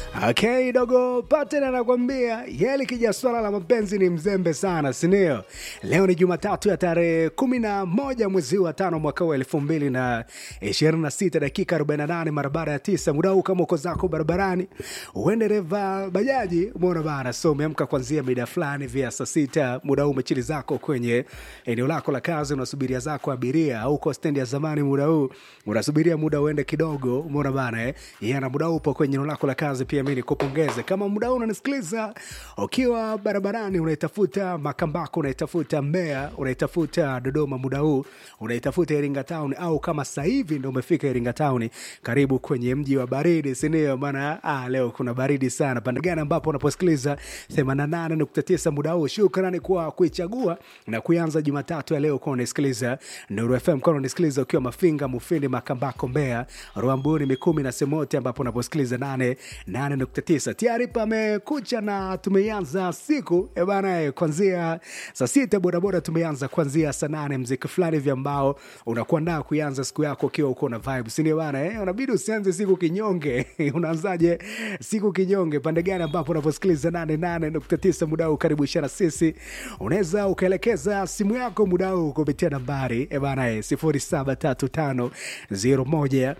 Okay, dogo Paten anakwambia yeye likija swala la mapenzi ni mzembe sana, sindio? Leo ni Jumatatu ya tarehe kumi na moja mwezi wa tano mwaka wa elfu mbili na ishirini na sita dakika arobaini na nane mara baada ya tisa. Muda huu kama uko zako barabarani, uende reva bajaji, umeona bana, so umeamka kuanzia mida fulani vya saa sita, muda huu umechili zako kwenye eneo lako la kazi, unasubiria zako abiria, au uko stendi ya zamani, muda huu unasubiria muda uende kidogo, umeona bana eh? Yeah, na muda huu upo kwenye eneo lako la kazi pia mi nikupongeze kama muda huu unanisikiliza ukiwa barabarani unaitafuta makambako unaitafuta mbea unaitafuta dodoma muda huu unaitafuta iringa town au kama sasa hivi ndo umefika iringa town karibu kwenye mji wa baridi sindio maana ah, leo kuna baridi sana pande gani ambapo unaposikiliza 88.9 muda huu shukrani kwa kuichagua na kuanza jumatatu ya leo kuwa unasikiliza nuru fm kwa unasikiliza ukiwa mafinga mufindi makambako mbea rwambuni mikumi na semote ambapo unaposikiliza 8 8.9 tayari pamekucha na tumeanza siku eh bana eh, kwanzia saa sita bodaboda tumeanza kwanzia saa nane mziki fulani vya ambao unakuandaa kuanza siku yako ukiwa uko na vibe sindio bana eh? unabidi usianze siku kinyonge unaanzaje siku kinyonge pande gani ambapo unaposikiliza 88.9 muda huu karibu ishara sisi unaweza ukaelekeza simu yako muda huu kupitia nambari eh bana eh, 0735 01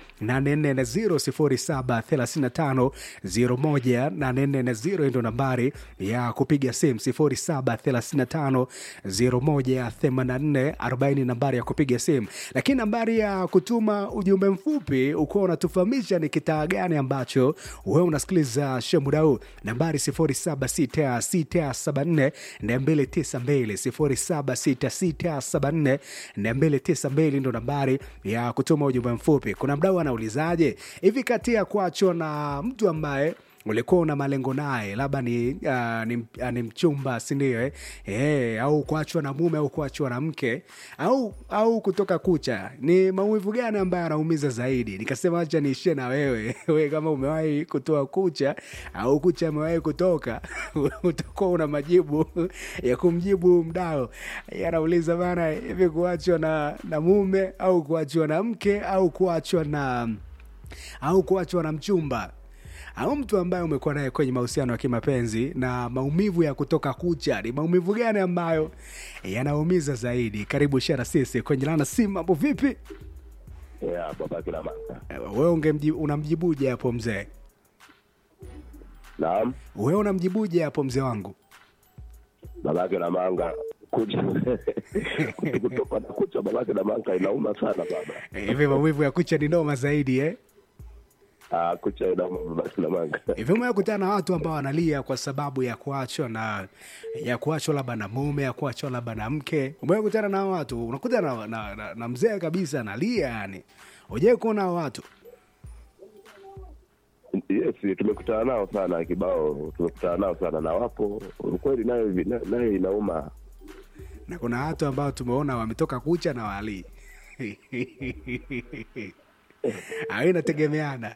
0735 01 ndo nambari ya kupiga simu 0735 01 nambari ya kupiga simu lakini nambari ya kutuma ujumbe mfupi ukuwa unatufahamisha ni kitaa gani ambacho wewe unasikiliza show muda huu nambari 076674 292 076674 ndo nambari ya kutuma ujumbe mfupi kuna mdau anaulizaje hivi kati ya kuachwa na mtu ambaye ulikuwa una malengo naye labda ni, uh, ni, uh, ni mchumba sindio eh? eh, au kuachwa na mume au kuachwa na mke au au kutoka kucha ni maumivu gani ambayo anaumiza zaidi nikasema acha niishie na wewe we kama umewahi kutoa kucha au kucha amewahi kutoka utakuwa una majibu ya kumjibu mdao anauliza bana hivi kuachwa na, na mume au kuachwa na mke au kuachwa na au kuachwa na mchumba au mtu ambaye umekuwa naye kwenye mahusiano ya kimapenzi na maumivu ya kutoka kucha ni maumivu gani ambayo yanaumiza zaidi karibu shara sisi kwenye lana simu mambo vipi Yeah, baba kila manga. wewe ungemji- unamjibuje hapo mzee Naam, wewe unamjibuje hapo mzee wangu babake na manga kucha kutoka na kucha babake na manga inauma sana baba. hivi maumivu ya kucha ni noma zaidi eh? Ah, kucha inauma babake na manga. hivi umekutana na watu ambao wanalia kwa sababu ya kuachwa na ya kuachwa labda na mume ya kuachwa labda na mke umekutana na hao watu unakuta na, na, na, na mzee kabisa analia yani ujai kuona hao watu Yes, tumekutana nao sana kibao, tumekutana nao sana na wapo ukweli, nayo na- nayo inauma. na kuna watu ambao tumeona wametoka kucha na walii au inategemeana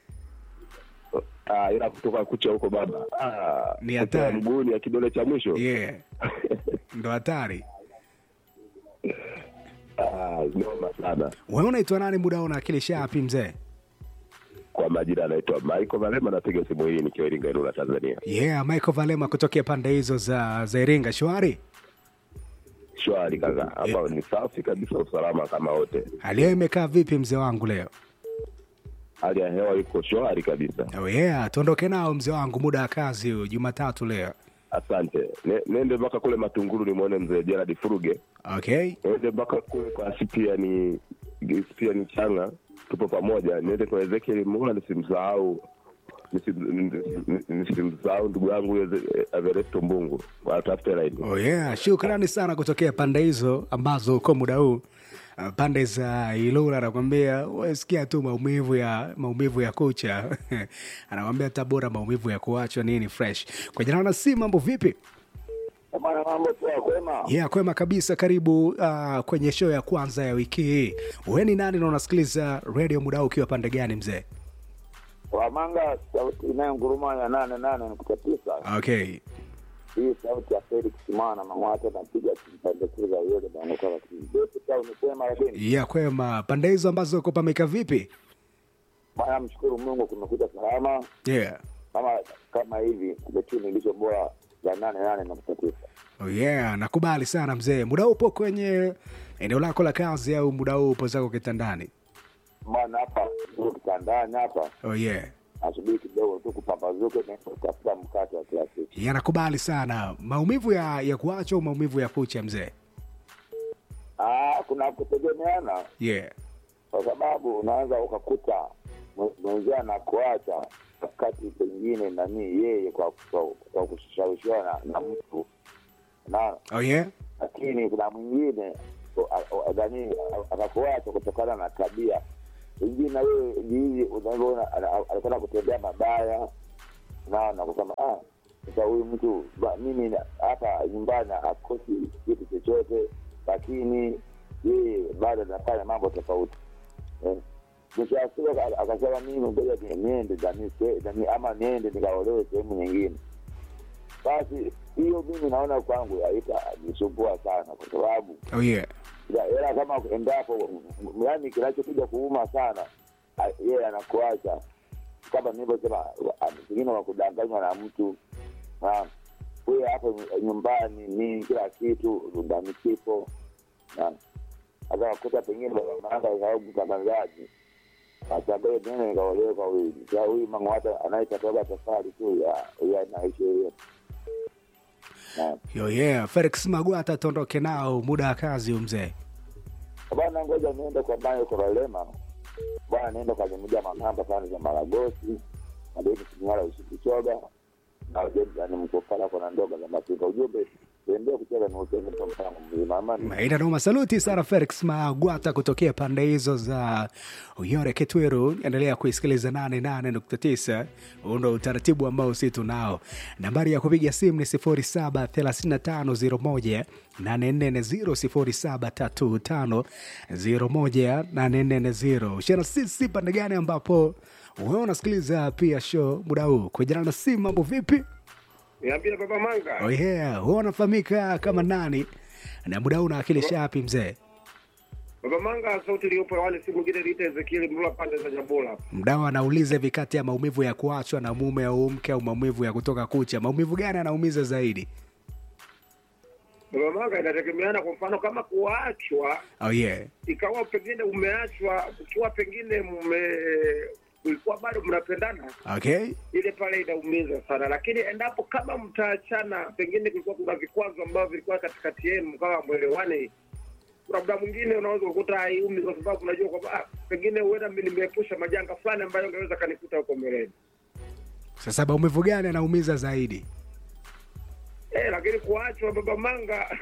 Ah, ila kutoka kucha huko baba. Ah, Ni kucha hatari. ya mguuni ya kidole cha mwisho. yeah. ndo hatari Ah, noma sana. wewe unaitwa nani muda una akili shapi mzee Kwa majina anaitwa Michael Valema, napiga simu hii nikiwa Iringa, Ilula, Tanzania. yeah michael valema kutokea pande hizo za za iringa shwari Shwari kaka, ambao ni safi kabisa, usalama kama wote. hali yao imekaa vipi mzee wangu leo hali ya hewa iko shwari kabisa. oh yeah tuondoke nao mzee wangu muda wa kazi huu jumatatu leo Asante. Ne, nende mpaka kule Matunguru nimwone mzee Gerard Furuge, okay nende mpaka kule kwa Sipiani Sipiani Changa, tupo pamoja. Niende kwa Ezekiel Mola, nisimsahau nisim- nisimsahau ndugu yangu Eze- Everesto Mbungu, watafute laini. oh yeah shukrani sana kutokea pande hizo ambazo uko muda huu Uh, pande za ilula anakwambia wasikia tu maumivu ya maumivu ya kucha anakwambia tabora maumivu ya kuachwa nini fresh kwa jina na si mambo vipi Bwana, mambo poa, kwema? yeah kwema kabisa karibu uh, kwenye show ya kwanza ya wiki hii we ni nani na unasikiliza radio muda huu ukiwa pande gani mzee Wamanga, sauti inayonguruma ya nane nane nukta tisa. okay Hii sauti ya Felix Simana Mang'wata napiga kimpandekeza yote naonekana kidogo cha umesema, lakini yeah kwema pande hizo ambazo uko pameka vipi bwana, mshukuru Mungu kumekuja salama. yeah kama kama hivi betini ilicho bora za nane nane nukta tisa Oh yeah, nakubali sana mzee. Muda huu upo kwenye eneo lako la kazi au muda huu upo zako kitandani? bwana hapa ndio kitandani hapa Oh yeah. asubiri kidogo tu kupambazuke na kutafuta mkate wa kila siku Yeah, nakubali sana. Maumivu ya ya kuacha au maumivu ya kucha mzee? Ah, kuna kutegemeana Yeah. kwa sababu unaweza ukakuta mwe- mwenzia na kuacha wakati pengine nani yeye kwa, kwa, kwa kushawishiwa na, na mtu na Oh yeah. lakini kuna mwingine o- a- o- nani akakuacha kutokana na tabia pengine na wewe jihizi unavyoona ana- ana- anakwenda kutembea mabaya naona kusema ah sasa huyu mtu ba- mimi na- hapa nyumbani akosi kitu chochote lakini yeye bado anafanya mambo tofauti eh. mwisho wa siku aka- akasema mimi ngoja ni- niende nani se- nani- ama niende nikaolewe sehemu nyingine basi hiyo mimi naona kwangu haitanisumbua sana kwa sababu Oh yeah. ya- ila kama endapo m- yaani kinachokuja kuuma sana a- yeye anakuacha kama nilivyosema wa- pengine wa kudanganywa na mtu na huye hapo ny- nyumbani ni kila kitu ndani kipo na hata wakuta pengine babamaanga au mtangazaji achague nene nikaolewe kwa huyu Sa huyu mang'ata anayetatoga tofali tu ya ya naishi hiyo Na- Yo yeah. Felix Magwata tuondoke nao muda wa kazi huyu mzee. bwana ngoja niende kwa mayo korolema bwana niende kwa limuja manamba pande za maragosi madeni sinyala usikichoga na ujeni mkofala kona ndoga za mapika ujumbe tuendee kucheza ni utende kwa mpango mzima amani Ina noma saluti sana Felix Magwata kutokea pande hizo za Uyore Kitwiru. Endelea kuisikiliza 88.9. Huu ndo utaratibu ambao si tunao. Nambari ya kupiga simu ni 073501 840 073501 Shana sisi pande gani ambapo wewe unasikiliza pia show muda huu kujana na simu, mambo vipi? Niambie Baba Manga. Oh yeah, wewe unafahamika kama nani na muda huu unawakilisha wapi mzee? Baba Manga, sauti iliyopo hewani si mwingine liita Ezekieli Mlula pande za Nyabula. Mdau anauliza hivi, kati ya maumivu ya kuachwa na mume au mke au maumivu ya kutoka kucha, maumivu gani anaumiza zaidi? Baba Manga, inategemeana. Kwa mfano kama kuachwa, Oh yeah. ikawa pengine umeachwa ukiwa pengine mme ulikuwa bado mnapendana, Okay. ile pale inaumiza sana, lakini endapo kama mtaachana, pengine kulikuwa kuna vikwazo ambavyo vilikuwa katikati yenu, mkawa mwelewane, kuna muda mwingine unaweza kukuta haiumi kwa sababu unajua kwamba ah, pengine huenda mimi nimeepusha majanga fulani ambayo angeweza kanikuta huko mbeleni. Sasa maumivu gani anaumiza zaidi? Eh, lakini kuachwa baba manga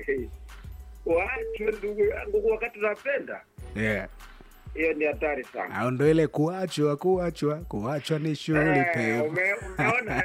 kuachwa ndugu yangu wakati unapenda Yeah. hiyo ni hatari sana. Au ndo ile kuachwa, kuachwa, kuachwa ni shughuli Eh, pevu. ume- umeona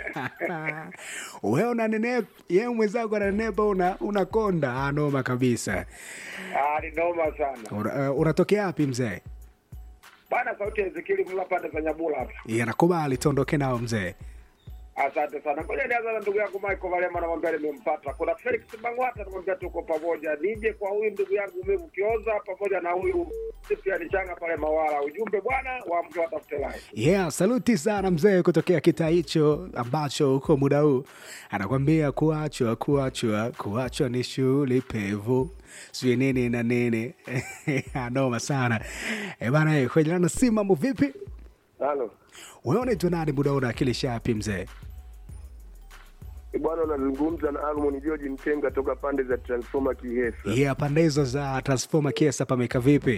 Wewe unanenepa, yeye mwenzako ananenepa, una unakonda. Ah, noma kabisa. Ah, ni noma sana Una- uh, Unatokea wapi mzee? bana. Sauti ya Ezekieli Mlula pande za Nyabula hapa. Yeah, nakubali tuondoke nao mzee. Asante sana. Ngoja nianza na ndugu yangu Michael Valema, namwambia nimempata. Kuna Felix Bangwata, namwambia tuko pamoja. Nije kwa huyu ndugu yangu Umevu Kioza pamoja na huyu Cyprian Changa pale Mawala. Ujumbe bwana, waamke watafute life. Yeah, saluti sana mzee kutokea kitaa hicho ambacho huko muda huu anakwambia kuachwa, kuachwa, kuachwa ni shughuli pevu, sijui nini na nini. Noma sana e bana, eh, kwenye lana si mambo vipi? halo Wewe unaitwa nani? Muda huu unawakilisha wapi mzee? Eh, bwana unazungumza na Almon George Mtenga toka pande za Transformer Kihesa. Yeah, pande hizo za transformer kiesa pameka vipi?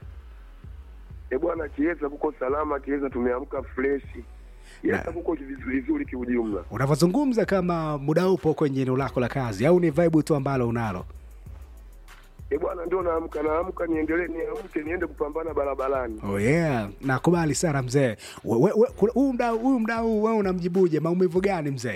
Eh, bwana Kihesa kuko salama, Kihesa tumeamka fresh. Kihesa Na- kuko vizuri vizuri kiujumla. Unavyozungumza kama muda upo kwenye eneo lako la kazi au ni vibe tu ambalo unalo? Eh, bwana ndio naamka naamka niendelee niamke niende kupambana barabarani. Oh yeah, nakubali sana mzee. We- we- we- kuna- Huyu mdau huyu mdau wewe unamjibuje? Maumivu gani mzee?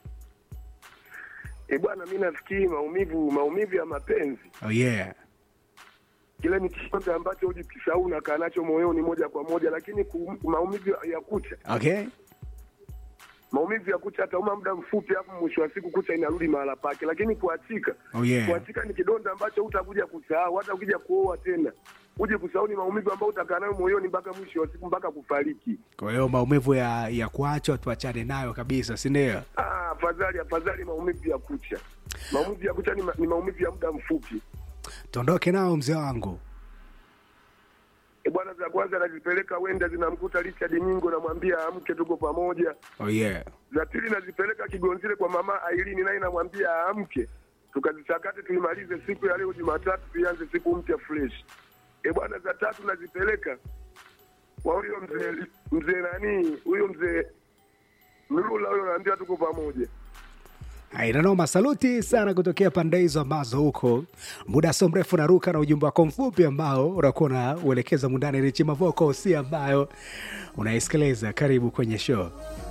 Eh, bwana mimi nafikiri maumivu maumivu ya mapenzi Oh yeah. kile ni chochote ambacho hujikisahau unakaa nacho moyoni moja kwa moja, lakini ku, maumivu ya kucha Okay. maumivu ya kucha atauma muda mfupi, hapo mwisho wa siku kucha inarudi mahala pake, lakini kuachika Oh yeah. kuachika ni kidonda ambacho hutakuja kusahau hata ukija kuoa tena uje kusahau ni maumivu ambayo utakaa nayo moyoni mpaka mwisho wa siku mpaka kufariki. kwa hiyo maumivu ya ya kuachwa tuachane nayo kabisa sindio Ah, afadhali afadhali maumivu ya kucha. Maumivu ya kucha ni, ma, ni maumivu ya muda mfupi. tuondoke nao mzee wangu E bwana, za kwanza nazipeleka wenda zinamkuta Richard Nyingo, namwambia amke, tuko pamoja. oh yeah Za pili nazipeleka Kigonzile kwa mama Ailini, naye namwambia aamke, tukazichakate tuimalize siku ya leo Jumatatu, tuianze siku mpya fresh. E bwana, za tatu nazipeleka kwa huyo mzee mzee nani huyo mzee Mlula, huyo naambia tuko pamoja. inanoma saluti sana kutokea pande hizo ambazo huko muda so mrefu naruka na ujumbe wako mfupi ambao unakuwa unauelekeza mundani richi mavoko si ambayo unaisikiliza karibu kwenye show